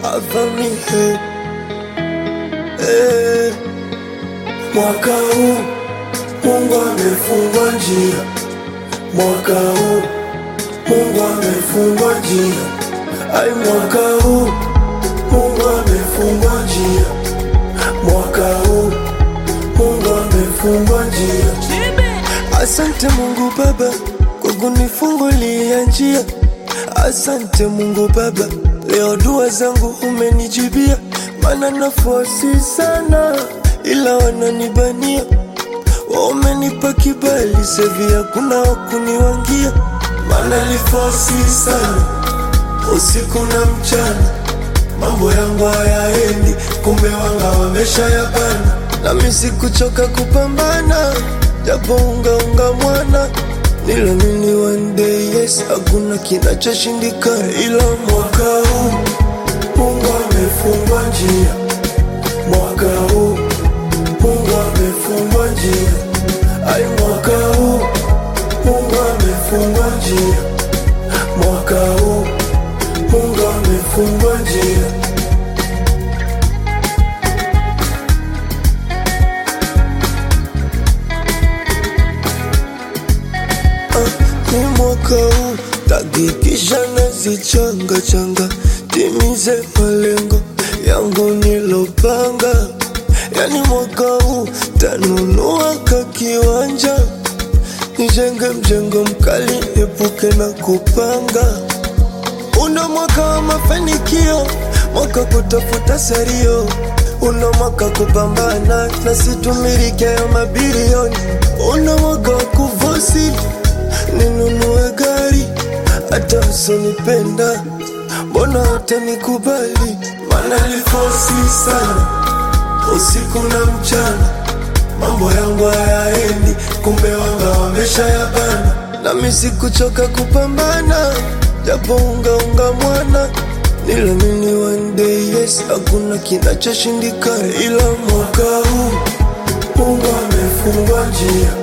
avamihe eh. Mwaka huu Mungu amefungua njia, mwaka huu Mungu amefungua njia, ai, mwaka huu Mungu amefungua njia, mwaka huu Mungu amefungua njia. Asante Mungu Baba kwa kunifungulia njia. Asante Mungu Baba, leo dua zangu umenijibia, maana nafasi sana, ila wananibania. Wamenipa kibali sevi, hakuna wakuniwangia, maana nifasi sana usiku na mchana, mambo yangu hayaendi, kumbe wanga wamesha yabana, nami sikuchoka kupambana, japo ungaunga mwana Nilamini one day yes, hakuna kinachoshindikana, ila mwaka huu Mungu amefungua njia, mwaka huu Mungu amefungua njia, ai, mwaka huu Mungu amefungua njia, mwaka huu Mungu amefungua njia. ni mwaka huu takikisha nazichanga changa timize malengo yangu nilopanga, yani mwaka huu tanunua ka kiwanja nijenge mjengo mkali epuke na kupanga. Una mwaka wa mafanikio, mwaka kutafuta serio, una mwaka kupambana na situmirike ya mabilioni, una mwaka wa kufosi ninunue gari hata usinipenda, mbona hutanikubali? Maana nifosi sana usiku na mchana, mambo yangu hayaendi, kumbe wanga wamesha yabana, nami sikuchoka kupambana, japo ungaunga mwana Nilamini one day yes, hakuna kinachoshindikana, ila mwaka huu Mungu amefungua njia